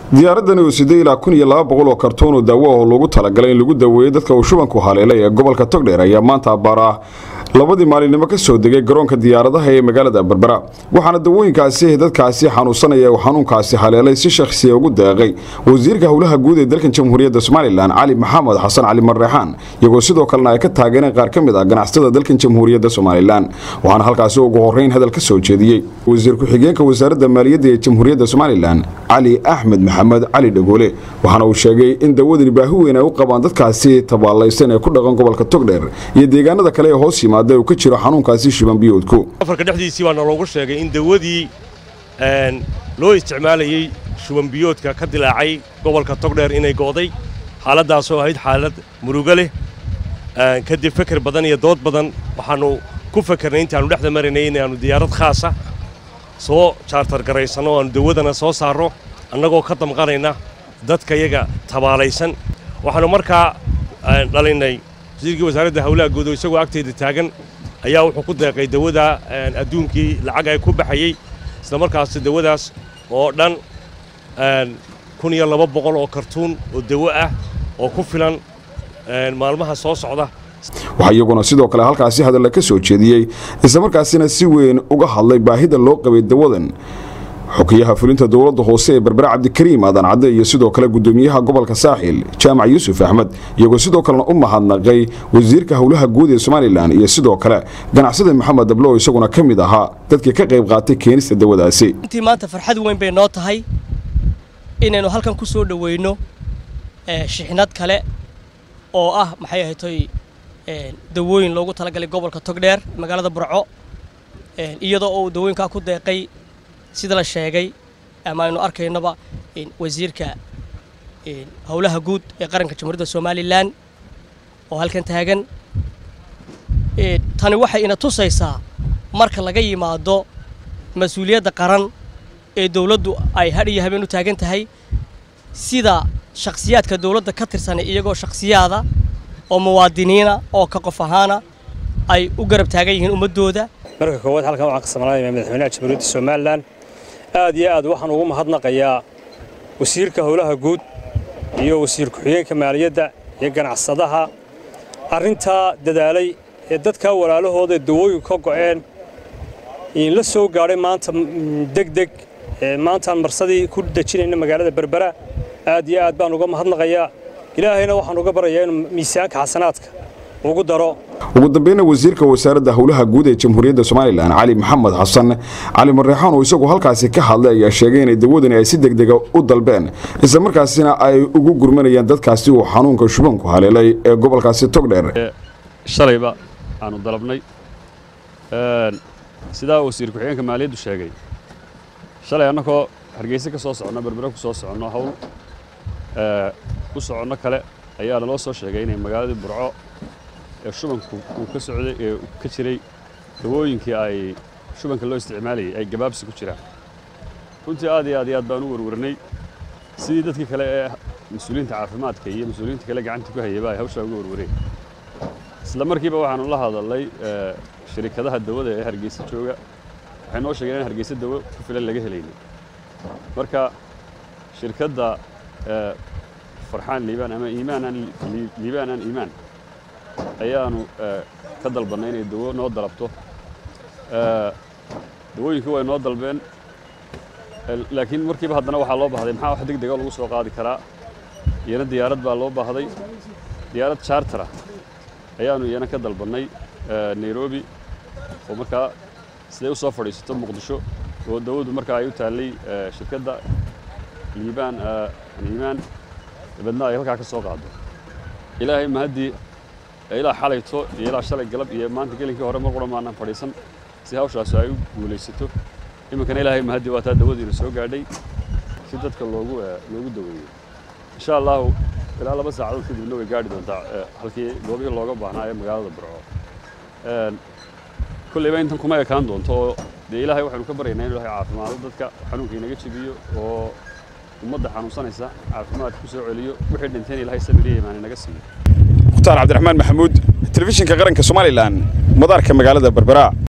diyaaradani uu siday ilaa kun iyo laba boqol oo kartuun oo daawo oo loogu talagalay in lagu daweeyo dadka uu shubanku haleelay ee gobolka togdheer ayaa maanta abbaar ah labadii maalinimo ka soo degay garoonka diyaaradaha ee magaalada berbera waxaana dawooyinkaasi dadkaasi xanuunsanaya uu xanuunkaasi haleelay si shakhsiya ugu deeqay wasiirka howlaha guud ee dalkan jamhuuriyadda somalilan cali maxamed xasan cali marreexaan iyagoo sidoo kalena ay ka taageereen qaar ka mid ah ganacsatada dalkan jamhuuriyadda somalilan waxaana halkaasi ugu horreyn hadal ka soo jeediyey wasiir ku-xigeenka wasaaradda maaliyadda ee jamhuuriyadda somalilan cali axmed maxamed cali dhagoole waxaana uu sheegay in dawadani baahi weyn ay u qabaan dadkaasi tabaalaysan ee ku dhaqan gobolka togdheer iyo deegaanada kale ee hoos yimaada uu ka jiro xanuunkaasi shiban biyoodku afarka dhexdiisii baana loogu sheegay in dawadii loo isticmaalayey shubanbiyoodka ka dilaacay gobolka togdheer inay go'day xaaladdaasoo ahayd xaalad murugo leh kadib feker badan iyo dood badan waxaannu ku fakernay intaannu dhexda maraynay inaannu diyaarad khaasa soo jaartar garaysanno o aannu dawadana soo saarro annagoo ka damqanayna dadka yaga tabaalaysan waxaannu markaa dhalinnay wasiirkii wasaaradda hawlaha guud oo isagoo agteeda taagan ayaa wuxuu ku deeqay dawada adduunkii lacag ay ku baxayey isla markaas dawadaas oo dhan kun iyo laba boqol oo kartuun oo dawo ah oo ku filan maalmaha soo socda waxaa iyaguna sidoo kale halkaasi hadalla ka soo jeediyey islamarkaasina si weyn uga hadlay baahida loo qabay dawadan xukiyaha fulinta dowladda hoose ee berbera cabdikariim aadan cadde iyo sidoo kale gudoomiyaha gobolka saaxil jaamac yuusuf axmed iyagoo sidoo kalena u mahadnaqay wasiirka howlaha guud ee somalilan iyo sidoo kale ganacsada maxamed dablo isaguna ka mid ahaa dadkii ka qayb qaatay keenista dawadaasi intii maanta farxad weyn bay noo tahay inaynu halkan ku soo dhoweyno shixnad kale oo ah maxay ahaytoy dawooyin loogu talagalay gobolka togdheer magaalada burco iyadoo uu dawooyinkaa ku deeqay sida la sheegay ama aynu arkaynoba wasiirka howlaha guud ee qaranka jamhuuriyadda somalilan oo halkan taagan tani waxay ina tusaysaa marka laga yimaado mas-uuliyadda qaran ee dowladdu ay hadh iyo habeen u taagan tahay sida shakhsiyaadka dowladda ka tirsanay iyagoo shakhsiyaada oo muwaadiniina oo ka qof ahaana ay u garab taagan yihiin ummaddooda marka koowaad halkan waxaan ka samaynaya madaxweynaha jamhuuriyadda somalilan aad iyo aad waxaan ugu mahadnaqayaa wasiirka howlaha guud iyo wasiir ku-xigeenka maaliyadda iyo ganacsadaha arrintaa dadaalay ee dadkaa walaalahooda dawooyin ka go'een la soo gaadhay maanta degdeg maantaan marsadii ku dejinayna magaalada berbera aad iyo aad baan uga mahadnaqayaa ilaahayna waxaan uga barayaa inuu miisaanka xasanaadka ugu daro ugu dambayna wasiirka wasaaradda howlaha guud ee jamhuuriyadda somalilan cali maxamed xasan cali marreexaan oo isagu halkaasi ka hadlay ayaa sheegay inay dawadani ay si degdega u dalbeen islamarkaasina ay ugu gurmanayaan dadkaasi uu xanuunka shubanku haleelay ee gobolkaasi togdheer shalayba aanu dalabnay sidaa wasiir ku-xigeenka maaliyaddu sheegay shalay annagoo hargeyse ka soo soconno berbere ku soo soconno hawl u soconno kale ayaa naloo soo sheegay inay magaaladii burco ee shubanku uu ka socday ee ka jiray dawooyinkii ay shubanka loo isticmaalayay ay gabaabsi ku jiraan runtii aad iyo aad iyo aad baan u warwarnay sidii dadkii kale ee mas-uuliyiinta caafimaadka iyo mas-uuliyiinta kale gacanta ku hayayba ay hawshaa uga warwareen isla markiiba waxaanu la hadalnay shirikadaha dawada ee hargeysa jooga waxay noo sheegeen in hargeysa dawo ku filan laga helaynin marka shirkadda farxaan liibaan ama iimaanaan liibaanaan iimaan ayaanu ka dalbannay inay dawo noo dalabto dawooyinkii way noo dalbeen laakiin markiiba haddana waxaa loo baahday maxaa wax deg dega lagu soo qaadi karaa iyana diyaarad baa loo baahday diyaarad chartera ayaanu iyana ka dalbannay nairobi oo markaa siday u soo fadhiisato muqdisho oo dawadu markaa ay u taallay shirkadda liibaan iimaan dabeedna ay halkaa ka soo qaado ilaahay mahaddii ilaa xalayto iyo ilaa shalay galab iyo maanta gelinkii hore mar qura maanaan fadhiisan si hawshaasi ay u guulaysato iminkana ilaahay mahaddii waa taa dawadiina soo gaadhay si dadka loogu loogu daweeyo insha allahu ilaa laba saacadood kadibna way gaadhi doontaa halkii goobihii looga baahnaa ee magaalada burco kollayba intan kuma ekaan doonto oo dee ilaahay waxaynu ka baryaynaa inu ilahay caafimaado dadka xanuunka inaga jebiyo oo ummadda xanuunsanaysa caafimaad ku soo celiyo wixii dhinteen ilahay samiriya imaan inaga siiyo mukhtaar cabdiraxmaan maxamuud telefishinka qaranka somalilan madaarka magaalada berbera